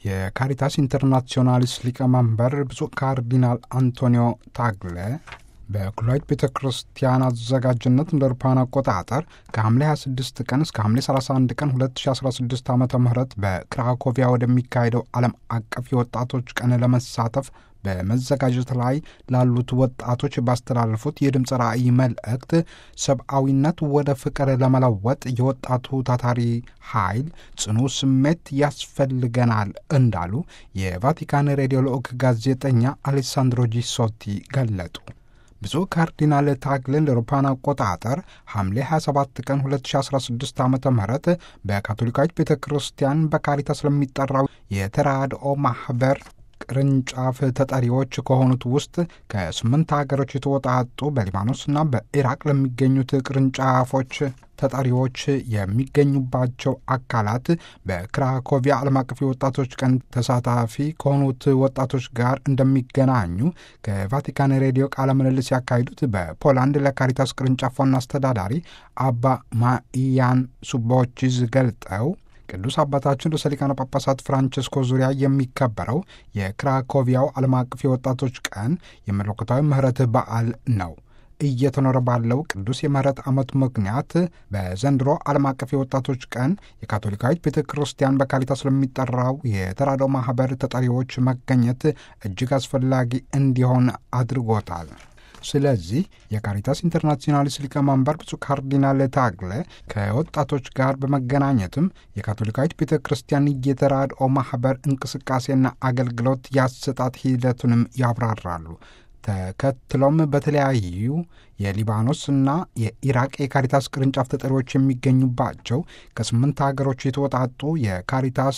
የካሪታስ ኢንተርናሲዮናሊስ ሊቀመንበር ብፁዕ ካርዲናል አንቶኒዮ ታግለ በኩላዊት ቤተ ክርስቲያን አዘጋጅነት እንደ አውሮፓውያን አቆጣጠር ከሐምሌ 26 ቀን እስከ ሐምሌ 31 ቀን 2016 ዓ ም በክራኮቪያ ወደሚካሄደው ዓለም አቀፍ የወጣቶች ቀን ለመሳተፍ በመዘጋጀት ላይ ላሉት ወጣቶች ባስተላለፉት የድምፅ ራእይ መልእክት ሰብአዊነት ወደ ፍቅር ለመለወጥ የወጣቱ ታታሪ ኃይል ጽኑ ስሜት ያስፈልገናል እንዳሉ የቫቲካን ሬዲዮ ልዑክ ጋዜጠኛ አሌሳንድሮ ጂሶቲ ገለጡ። ብፁዕ ካርዲናል ታግለ እንደ አውሮፓውያን አቆጣጠር ሐምሌ 27 ቀን 2016 ዓ ም በካቶሊካዊት ቤተ ክርስቲያን በካሪታስ ለሚጠራው የተራድኦ ማኅበር ቅርንጫፍ ተጠሪዎች ከሆኑት ውስጥ ከስምንት ሀገሮች የተወጣጡ በሊባኖስና በኢራቅ ለሚገኙት ቅርንጫፎች ተጠሪዎች የሚገኙባቸው አካላት በክራኮቪያ ዓለም አቀፍ የወጣቶች ቀን ተሳታፊ ከሆኑት ወጣቶች ጋር እንደሚገናኙ ከቫቲካን ሬዲዮ ቃለ ምልልስ ያካሂዱት በፖላንድ ለካሪታስ ቅርንጫፍ ዋና አስተዳዳሪ አባ ማኢያን ሱቦችዝ ገልጠው ቅዱስ አባታችን ርዕሰ ሊቃነ ጳጳሳት ፍራንቸስኮ ዙሪያ የሚከበረው የክራኮቪያው ዓለም አቀፍ የወጣቶች ቀን የመለኮታዊ ምሕረት በዓል ነው። እየተኖረ ባለው ቅዱስ የምህረት ዓመቱ ምክንያት በዘንድሮ ዓለም አቀፍ የወጣቶች ቀን የካቶሊካዊት ቤተ ክርስቲያን በካሪታስ ስለሚጠራው የተራድኦ ማኅበር ተጠሪዎች መገኘት እጅግ አስፈላጊ እንዲሆን አድርጎታል። ስለዚህ የካሪታስ ኢንተርናሲዮናሊስ ሊቀመንበር ብፁዕ ካርዲናል ታግለ ከወጣቶች ጋር በመገናኘትም የካቶሊካዊት ቤተ ክርስቲያን የተራድኦ ማኅበር እንቅስቃሴና አገልግሎት ያሰጣጥ ሂደቱንም ያብራራሉ። ተከትሎም በተለያዩ የሊባኖስና የኢራቅ የካሪታስ ቅርንጫፍ ተጠሪዎች የሚገኙባቸው ከስምንት ሀገሮች የተወጣጡ የካሪታስ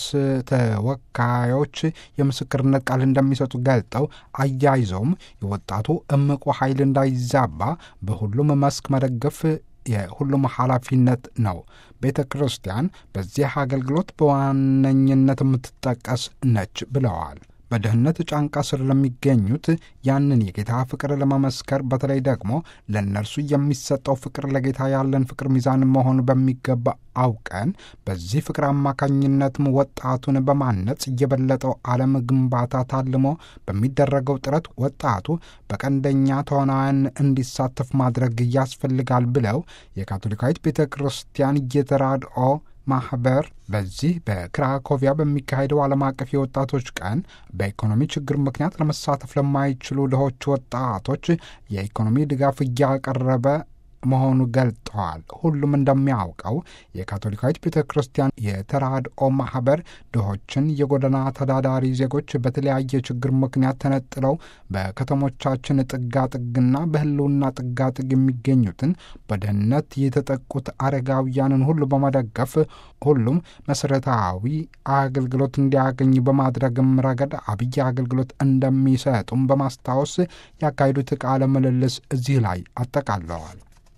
ተወካዮች የምስክርነት ቃል እንደሚሰጡ ገልጠው አያይዘውም የወጣቱ እምቁ ኃይል እንዳይዛባ በሁሉም መስክ መደገፍ የሁሉም ኃላፊነት ነው። ቤተ ክርስቲያን በዚህ አገልግሎት በዋነኝነት የምትጠቀስ ነች ብለዋል። በድህነት ጫንቃ ስር ለሚገኙት ያንን የጌታ ፍቅር ለመመስከር በተለይ ደግሞ ለእነርሱ የሚሰጠው ፍቅር ለጌታ ያለን ፍቅር ሚዛን መሆኑ በሚገባ አውቀን በዚህ ፍቅር አማካኝነትም ወጣቱን በማነጽ የበለጠው ዓለም ግንባታ ታልሞ በሚደረገው ጥረት ወጣቱ በቀንደኛ ተዋናያን እንዲሳተፍ ማድረግ ያስፈልጋል ብለው የካቶሊካዊት ቤተ ክርስቲያን የተራድኦ ማኅበር በዚህ በክራኮቪያ በሚካሄደው ዓለም አቀፍ የወጣቶች ቀን በኢኮኖሚ ችግር ምክንያት ለመሳተፍ ለማይችሉ ድሆች ወጣቶች የኢኮኖሚ ድጋፍ እያቀረበ መሆኑ ገልጠዋል። ሁሉም እንደሚያውቀው የካቶሊካዊት ቤተ ክርስቲያን የተራድኦ ማኅበር ድሆችን፣ የጎዳና ተዳዳሪ ዜጎች በተለያየ ችግር ምክንያት ተነጥለው በከተሞቻችን ጥጋጥግና በሕልውና ጥጋጥግ የሚገኙትን በድህነት የተጠቁት አረጋውያንን ሁሉ በመደገፍ ሁሉም መሠረታዊ አገልግሎት እንዲያገኝ በማድረግም ረገድ አብይ አገልግሎት እንደሚሰጡም በማስታወስ ያካሄዱት ቃለ ምልልስ እዚህ ላይ አጠቃለዋል።